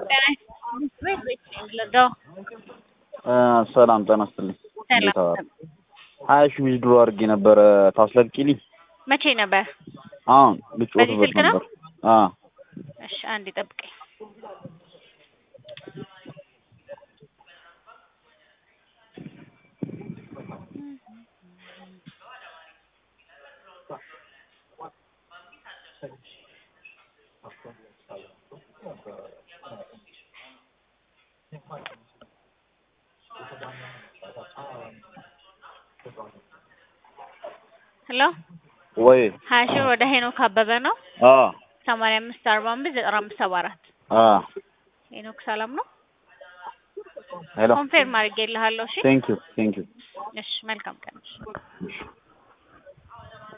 ሰላም ጤና ይስጥልኝ። ሰላም እንዴት ዋሉ? ሀያ ሺህ ዊዝድሮ አድርጌ ነበረ ታስለቅቂልኝ? መቼ ነበር? አሁን በዚህ ልጫወትበት ስልክ ነው? ነበር። አዎ እሺ አንዴ ጠብቀኝ። ሄሎ ወይ ሀያ ሺህ ወደ ሄኖክ አበበ ነው። አዎ ሰማንያ አምስት አርባ አምስት ዘጠና አምስት ሰባ አራት አዎ ሄኖክ ሰላም ነው። ሄሎ ኮንፌርም አድርጌልሃለሁ። እሺ ቴንክ ዩ ቴንክ ዩ እሺ መልካም ቀን። እሺ